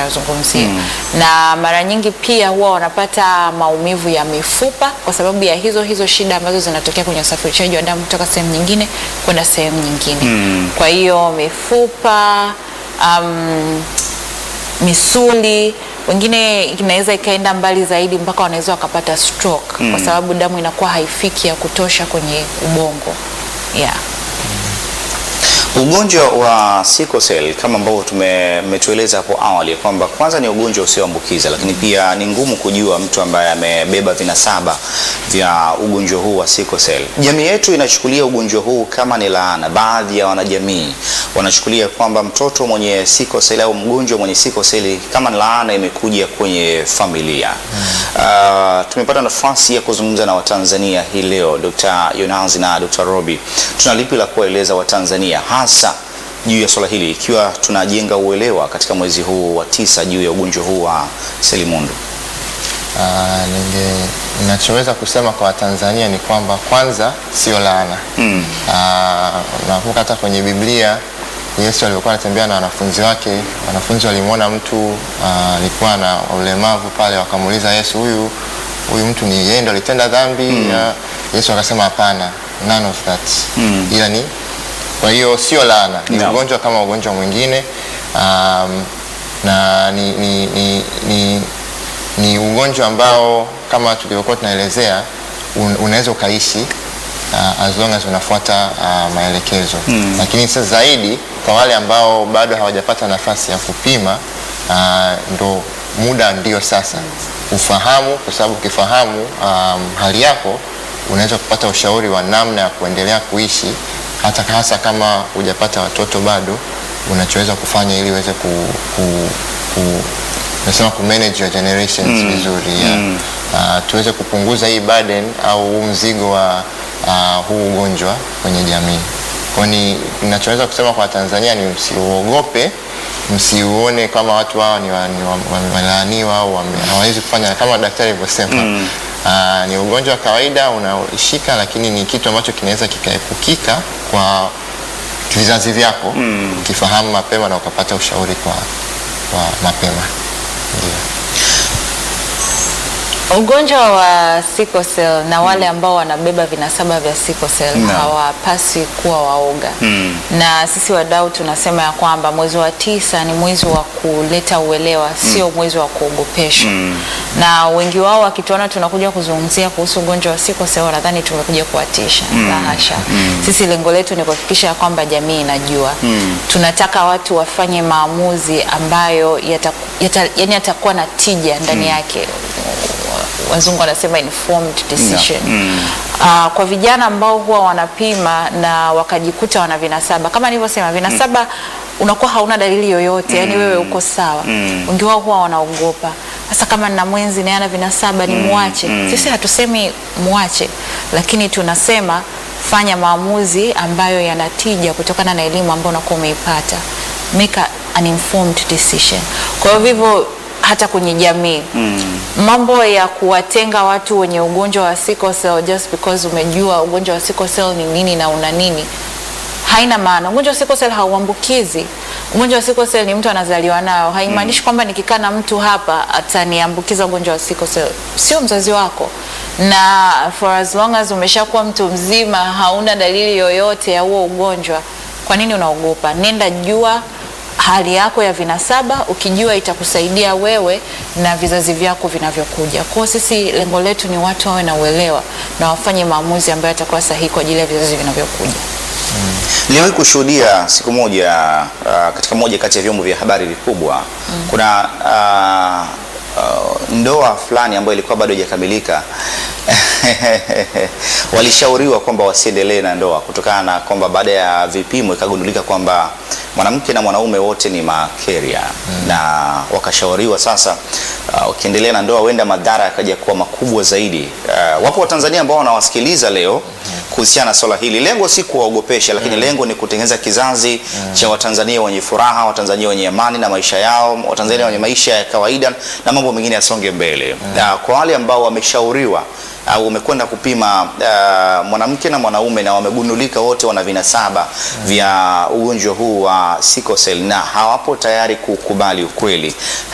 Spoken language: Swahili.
tunayozungumzia na mara nyingi pia huwa wanapata maumivu ya mifupa kwa sababu ya hizo hizo shida ambazo zinatokea kwenye usafirishaji wa damu kutoka sehemu nyingine kwenda sehemu nyingine kwa hiyo mifupa um, misuli wengine inaweza ikaenda mbali zaidi mpaka wanaweza wakapata stroke kwa sababu damu inakuwa haifiki ya kutosha kwenye ubongo yeah. Ugonjwa wa sickle cell kama ambavyo tumetueleza hapo awali kwamba kwanza ni ugonjwa usioambukiza, lakini pia ni ngumu kujua mtu ambaye amebeba vinasaba vya ugonjwa huu wa sickle cell. Jamii yetu inachukulia ugonjwa huu kama ni laana. Baadhi ya wanajamii wanachukulia kwamba mtoto mwenye sickle cell au mgonjwa mwenye sickle cell kama ni laana imekuja kwenye familia. Uh, tumepata nafasi ya kuzungumza na Watanzania hii leo, Dr. Yonazi na Dr. Robi. Tuna lipi la kuwaeleza Watanzania hasa juu ya swala hili ikiwa tunajenga uelewa katika mwezi huu wa tisa juu ya ugonjwa huu wa selimundu? Ah, ninge ninachoweza kusema kwa Watanzania ni kwamba kwanza sio laana. Mm. Ah, nakumbuka hata kwenye Biblia Yesu alivyokuwa anatembea na wanafunzi wake, wanafunzi walimwona mtu ah, alikuwa na ulemavu pale, wakamuuliza Yesu, huyu huyu mtu ni yeye ndo alitenda dhambi? Ah, Yesu akasema hapana, none of that. Mm. Ila ni kwa hiyo sio laana, ni Naam. ugonjwa kama ugonjwa mwingine um, na ni, ni, ni, ni, ni ugonjwa ambao kama tulivyokuwa tunaelezea un, unaweza ukaishi uh, as long as unafuata uh, maelekezo Mm. lakini sasa zaidi kwa wale ambao bado hawajapata nafasi ya kupima uh, ndo muda ndio sasa ufahamu, kwa sababu ukifahamu um, hali yako unaweza kupata ushauri wa namna ya kuendelea kuishi hata hasa kama hujapata watoto bado, unachoweza kufanya ili uweze ku, ku, ku nasema ku manage your generations vizuri yeah. Mm. Uh, tuweze kupunguza hii burden au huu mzigo wa uh, huu ugonjwa kwenye jamii. Kwa ni ninachoweza kusema kwa Tanzania ni msiuogope, msiuone kama watu hao ni wa- ni wa- wamelaaniwa au wame- hawawezi kufanya kama daktari alivyosema. Mm. Ah, ni ugonjwa wa kawaida unaoishika, lakini ni kitu ambacho kinaweza kikaepukika kwa vizazi vyako Mm. ukifahamu mapema na ukapata ushauri kwa, kwa mapema ndio. Ugonjwa wa sickle cell na wale ambao wanabeba vinasaba vya sickle cell Naam. hawapaswi kuwa waoga Mm. na sisi wadau tunasema ya kwamba mwezi wa tisa ni mwezi wa kuleta uelewa, sio mwezi wa kuogopesha Mm. na wengi wao wakituona tunakuja kuzungumzia kuhusu ugonjwa wa sickle cell wanadhani tumekuja kuwatisha. La hasha. Sisi lengo letu ni kuhakikisha ya kwamba jamii inajua. Mm. Tunataka watu wafanye maamuzi ambayo yata, yata, yani yatakuwa na tija ndani yake wazungu wanasema informed decision. Mm. Ah, kwa vijana ambao huwa wanapima na wakajikuta wana vinasaba kama nilivyosema, vinasaba unakuwa hauna dalili yoyote, yani wewe uko sawa. Mm. Wengi wao huwa wanaogopa, sasa kama nina mwenzi naye ana vinasaba ni muache. Sisi hatusemi muache, lakini tunasema fanya maamuzi ambayo yanatija kutokana na elimu ambayo unakuwa umeipata, make a- an informed decision. Kwa hiyo vivyo hata kwenye jamii Mm. mambo ya kuwatenga watu wenye ugonjwa wa sickle cell just because umejua ugonjwa wa sickle cell ni nini na una nini haina maana. Ugonjwa wa sickle cell hauambukizi. Ugonjwa wa sickle cell ni mtu anazaliwa nao, haimaanishi kwamba nikikaa na mtu hapa ataniambukiza ugonjwa wa sickle cell. Sio mzazi wako, na for as long as umeshakuwa mtu mzima, hauna dalili yoyote ya huo ugonjwa, kwa nini unaogopa? Nenda jua hali yako ya vinasaba, ukijua itakusaidia wewe na vizazi vyako vinavyokuja. Kwa hiyo sisi lengo letu ni watu wawe na uelewa na wafanye maamuzi ambayo yatakuwa sahihi kwa ajili ya vizazi vinavyokuja. Niliwahi kushuhudia siku moja uh, katika moja kati ya vyombo vya habari vikubwa kuna uh, uh, ndoa fulani ambayo ilikuwa bado haijakamilika walishauriwa kwamba wasiendelee na ndoa kutokana na kwamba baada ya vipimo ikagundulika kwamba mwanamke na mwanaume wote ni makeria na wakashauriwa sasa, uh, ukiendelea na ndoa huenda madhara yakaja kuwa makubwa zaidi. Uh, wapo Watanzania ambao wanawasikiliza leo kuhusiana na swala hili. Lengo si kuwaogopesha, lakini lengo ni kutengeneza kizazi cha Watanzania wenye furaha, Watanzania wenye amani na maisha yao, Watanzania wenye maisha ya kawaida na mambo mengine yasonge mbele. Na kwa wale ambao wameshauriwa au wamekwenda kupima uh, mwanamke na mwanaume na wamegundulika wote wana vinasaba vya ugonjwa huu wa sickle cell na hawapo tayari kukubali ukweli